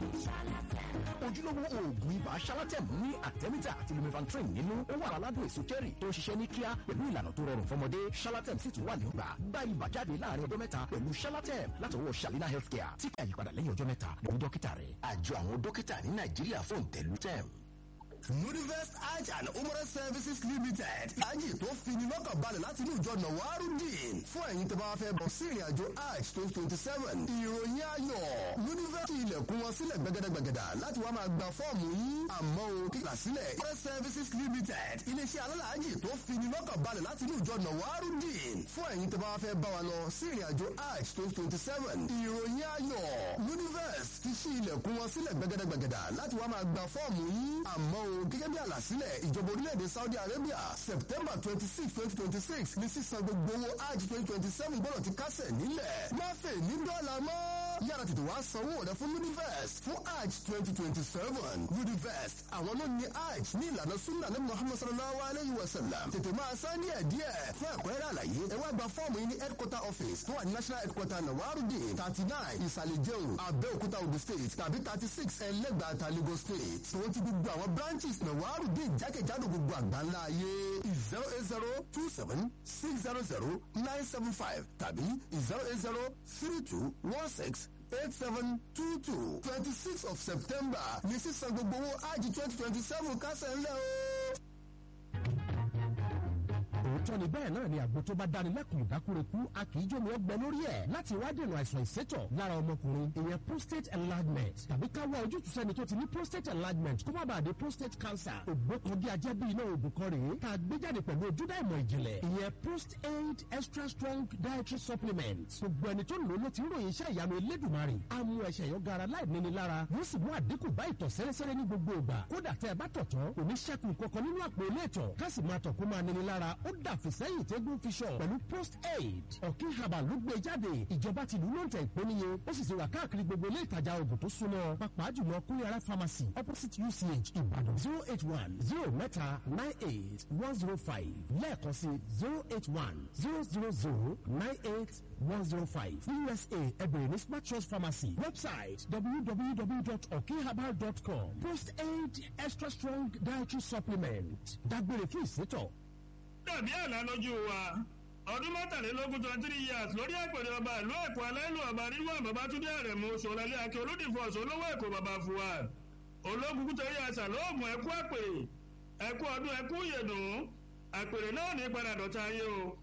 ojúlówó oògùn ibà shalatem ní àtẹ́mítà àti lumefantrin nínú ó wà aládùn èso cherry tó ń ṣiṣẹ́ ní kíá pẹ̀lú ìlànà tó rọrùn fọmọdé shalatem sì tún wà ní ọgbà gba ibà jáde láàrin ọjọ́ mẹ́ta pẹ̀lú shalatem látọwọ́ shalina healthcare tí kí àyípadà lẹ́yìn ọjọ́ mẹ́ta lórí dókítà rẹ̀ àjọ àwọn dókítà ní nàìjíríà fún tẹ̀lú tem. Nudivest Hajj and Umrah Services Limited. Hajj tó fini lọ́kàn balẹ̀ láti inú ìjọ Nawarudin. Fún ẹ̀yin tó bá fẹ́ bọ̀ sí ìrìn àjò Hajj twenty twenty seven. Ìròyìn ayọ̀. Nudivest ti ilẹ̀kùn wọn sílẹ̀ gbẹgẹdẹgbẹgẹdà láti wá máa gba fọ́ọ̀mù yín. Àmọ́ o kíkà sílẹ̀. Umrah Services Limited. Iléeṣẹ́ alálàájì tó fini lọ́kàn balẹ̀ láti inú ìjọ Nawarudin. Fún ẹ̀yin tó bá fẹ́ bá wa lọ sí ìrìn àjò Hajj twenty twenty seven. Ìròyìn ayọ̀. Nudivest ti ṣí ilẹ̀kùn wọn sílẹ̀ gbẹgẹdẹgbẹgẹdà láti wá máa gba fọ́ọ̀mù yín. Àmọ́ o gẹ́gẹ́ bí àlàsílẹ̀ ìjọba orílẹ̀-èdè Saudi Arabia September twenty six twenty twenty six ní sísan gbogbo owó hajj twenty twenty seven gbọ́dọ̀ ti kásẹ̀ nílẹ̀. má fè ní dọ́là mọ́. yára tètè wá sanwó rẹ fún Univest fún hajj twenty twenty seven Univest àwọn ló ní hajj ní ìlànà sunna ní Muhammad sallallahu alayhi wa sallam tètè máa san díẹ̀ díẹ̀ fún ẹ̀kúnrẹ́rẹ́ àlàyé ẹ wá gba fọ́ọ̀mù yìí ní headquarter office tó wà ní national headquarter Nawarudin thirty nine ìsàlẹ̀ jẹun Abẹ́òkúta Ogun State tàbí thirty six ẹlẹ́gbàáta Lagos State tó ti gbogbo àwọn branches Nawarudin jákèjádò gbogbo àgbáńlá ayé zero eight zero two seven six zero zero nine seven five tàbí zero eight zero three two one six eight seven two two twenty six of September ní sísan gbogbo owó ájì twenty twenty seven kásẹ̀ ńlẹ̀ o òótọ́ ni bẹ́ẹ̀ náà ni àgbo tó bá dáni lẹ́kùn ìdákúrekú a kì í jómi ọgbẹ́ lórí ẹ̀ láti wá dènà àìsàn ìsétọ̀ lára ọmọkùnrin ìyẹn prostate enlargement tàbí ká wá ojútùú sẹ́ni tó ti ní prostate enlargement kó má bàa di prostate cancer ògbó kan bí ajẹ́ bí iná òògùn kan rèé tá a gbé jáde pẹ̀lú ojúdá ìmọ̀ ìjìnlẹ̀ ìyẹn prostate extra strong dietary supplement gbogbo ẹni tó lò ló ti ń ròyìn iṣẹ́ ìyanu elédùnmarè á mú ẹsẹ̀ yọ gara láì níni lára yóò sì mú àdínkù bá ìtọ̀ sẹ́rẹ́sẹ́rẹ́ ní gbogbo ìgbà kódà tẹ́ ẹ bá tọ̀ tán kò ní ṣẹ́kù kankan nínú àpò ilé ìtọ̀ ká sì máa tọ̀ kó máa níni lára ó dà fìsẹ́yìn tẹ́gùn fiṣọ pẹ̀lú post aid ọ̀kín herbal ló gbé jáde ìjọba tìlú ló ń tẹ̀ ìpéniye ó sì ti wà káàkiri gbogbo ilé ìtajà oògùn tó súnmọ́ pàápàá jùlọ kúnyàrá pharmacy opposite uch ìbàdàn zero eight one zero mẹ́ta nine eight one zero five lẹ́ẹ̀kan sí zero eight one zero zero zero nine eight one zero five usa ẹbẹ̀rẹ̀ ní smart trust pharmacy website www.okinherbal.com post aid extra strong dietary supplement dágbére fún ìsétọ̀ dàbí àlá lójú wa ọdún mọ́tàlélógún twenty three years lórí àpèrè ọba ìlú èkó aláìlú ọba ríwọ̀n babatunde àrẹ̀mú sọ̀rọ̀lẹ́ akẹ́ olódìfọ̀ olówó èkó baba fúwa ológun kútẹ́rì àṣà lóògùn ẹ̀kú àpèrè ẹ̀kú ọdún ẹ̀kú ìyèdùn àpèrè náà ní padà dọ̀tá ayé o